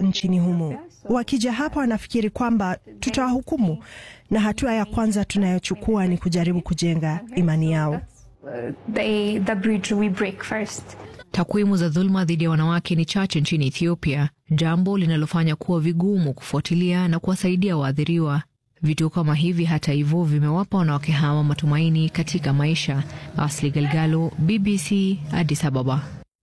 nchini humo. Wakija hapa wanafikiri kwamba tutawahukumu, na hatua ya kwanza tunayochukua ni kujaribu kujenga imani yao. The, the bridge we break first. Takwimu za dhuluma dhidi ya wanawake ni chache nchini Ethiopia, jambo linalofanya kuwa vigumu kufuatilia na kuwasaidia waathiriwa. Vituo kama hivi hata hivyo vimewapa wanawake hawa matumaini katika maisha. Asli Galgalo, BBC, Addis Ababa.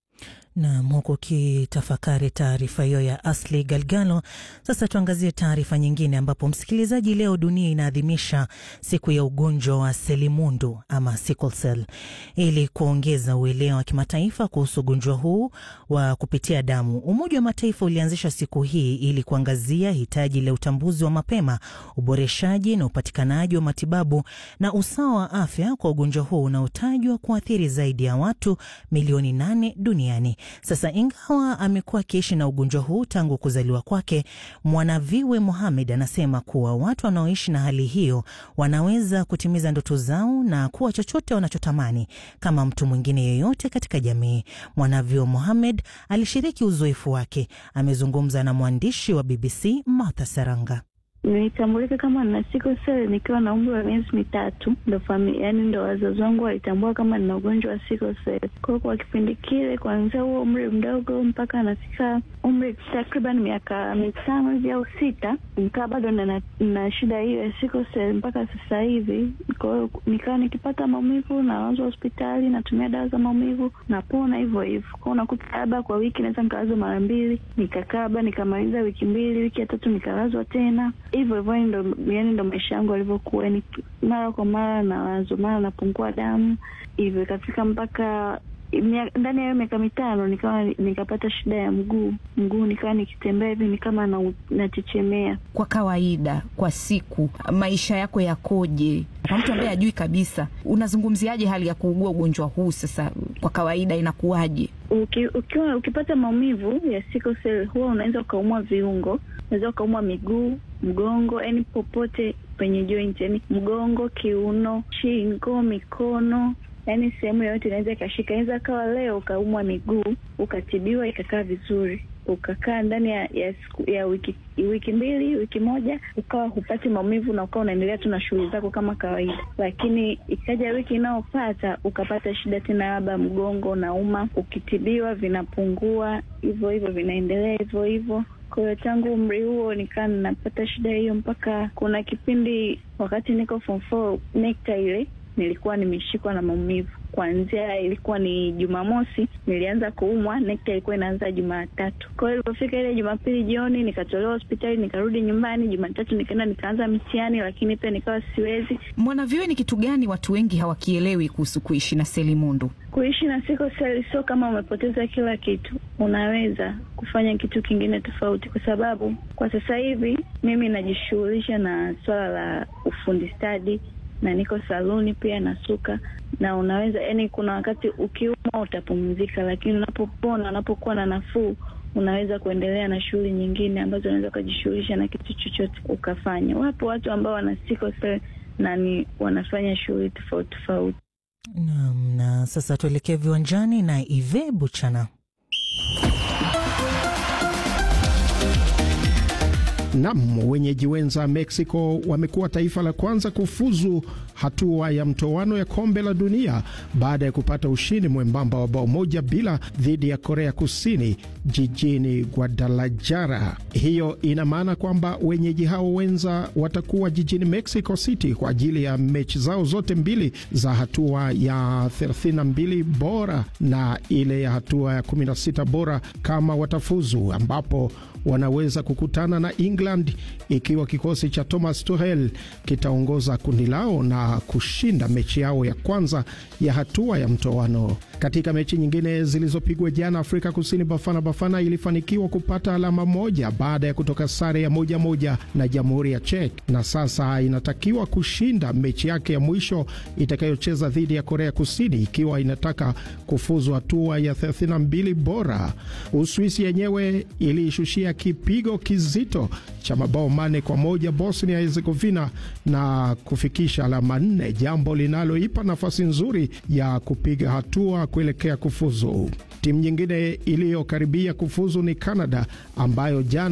Nam, huku ukitafakari taarifa hiyo ya Asli Galgalo. Sasa tuangazie taarifa nyingine, ambapo msikilizaji, leo dunia inaadhimisha siku ya ugonjwa wa selimundu ama sickle cell, ili kuongeza uelewa wa kimataifa kuhusu ugonjwa huu wa kupitia damu. Umoja wa Mataifa ulianzisha siku hii ili kuangazia hitaji la utambuzi wa mapema, uboreshaji na upatikanaji wa matibabu na usawa wa afya kwa ugonjwa huu unaotajwa kuathiri zaidi ya watu milioni nane duniani. Sasa ingawa amekuwa akiishi na ugonjwa huu tangu kuzaliwa kwake, Mwanaviwe Mohamed anasema kuwa watu wanaoishi na hali hiyo wanaweza kutimiza ndoto zao na kuwa chochote wanachotamani kama mtu mwingine yeyote katika jamii. Mwanaviwe Mohamed alishiriki uzoefu wake. Amezungumza na mwandishi wa BBC Martha Saranga. Nilitambulika kama nina sickle cell nikiwa na umri wa miezi mitatu, ndo familia, yani ndo wazazi wangu walitambua kama nina ugonjwa wa sickle cell. Kwa hiyo kwa kipindi kile, kuanzia huo umri mdogo mpaka anafika umri takriban miaka mitano hivi au sita, nikaa bado na, na shida hiyo ya sickle cell mpaka sasa hivi. Kwa hiyo nikawa nikipata maumivu nalazwa hospitali, natumia dawa za maumivu, napona hivyo hivyo. Kwa hiyo unakuta labda kwa wiki naweza nikalazwa mara mbili, nikakaa labda nikamaliza wiki mbili, wiki ya tatu nikalazwa tena hivyo hivyo, ndo yani ndo maisha yangu alivyokuwa, ni mara kwa mara nalazwa, mara napungua damu, hivyo ikafika mpaka ndani ya hiyo miaka mitano nikawa nikapata shida ya mguu mguu, nikawa nikitembea hivi ni kama nachechemea. Kwa kawaida, kwa siku maisha yako yakoje? Kwa mtu ambaye hajui kabisa, unazungumziaje hali ya kuugua ugonjwa huu? Sasa kwa kawaida inakuwaje? Uki, ukiwa ukipata maumivu ya sickle cell huwa unaweza ukaumwa viungo, unaweza ukaumwa miguu, mgongo, yani popote penye joint, yani mgongo, kiuno, shingo, mikono yaani sehemu yoyote inaweza ikashika. Inaweza kawa leo ukaumwa miguu ukatibiwa ikakaa vizuri, ukakaa ndani ya ya, ya wiki wiki mbili wiki moja ukawa hupati maumivu na ukawa unaendelea tu na shughuli zako kama kawaida, lakini ikaja wiki inayopata ukapata shida tena, labda mgongo unauma, ukitibiwa vinapungua hivyo hivyo, vinaendelea hivyo hivyo. Kwa hiyo tangu umri huo nikaa ninapata shida hiyo, mpaka kuna kipindi wakati niko form four NECTA ile nilikuwa nimeshikwa na maumivu kuanzia, ilikuwa ni Jumamosi nilianza kuumwa, NECTA ilikuwa inaanza Jumatatu. Kwa hiyo ilipofika ile Jumapili jioni nikatolewa hospitali, nikarudi nyumbani. Jumatatu nikaenda nikaanza mtihani, lakini pia nikawa siwezi. Mwanavyuo, ni kitu gani watu wengi hawakielewi kuhusu kuishi na selimundu? Kuishi na sickle cell sio kama umepoteza kila kitu, unaweza kufanya kitu kingine tofauti, kwa sababu kwa sasa hivi mimi najishughulisha na swala la ufundi stadi na niko saluni pia nasuka, na unaweza yani, kuna wakati ukiumwa utapumzika, lakini unapopona, unapokuwa na nafuu, unaweza kuendelea na shughuli nyingine ambazo unaweza ukajishughulisha na kitu chochote ukafanya. Wapo watu ambao wana sickle cell na ni wanafanya shughuli tofauti tofauti. Naam, na sasa tuelekee viwanjani na Ive Buchana. Nam, wenyeji wenza Mexico wamekuwa taifa la kwanza kufuzu hatua ya mtoano ya kombe la dunia baada ya kupata ushindi mwembamba wa bao moja bila dhidi ya Korea Kusini jijini Guadalajara. Hiyo ina maana kwamba wenyeji hao wenza watakuwa jijini Mexico City kwa ajili ya mechi zao zote mbili za hatua ya 32 bora na ile ya hatua ya 16 bora kama watafuzu, ambapo wanaweza kukutana na England ikiwa kikosi cha Thomas Tuchel kitaongoza kundi lao na kushinda mechi yao ya kwanza ya hatua ya mtoano. Katika mechi nyingine zilizopigwa jana, Afrika Kusini Bafana Bafana ilifanikiwa kupata alama moja baada ya kutoka sare ya moja moja na Jamhuri ya Czech, na sasa inatakiwa kushinda mechi yake ya mwisho itakayocheza dhidi ya Korea Kusini ikiwa inataka kufuzu hatua ya 32 bora. Uswisi yenyewe iliishushia kipigo kizito cha mabao mane kwa moja Bosnia Herzegovina na kufikisha alama nne, jambo linaloipa nafasi nzuri ya kupiga hatua kuelekea kufuzu. Timu nyingine iliyokaribia kufuzu ni Canada ambayo jana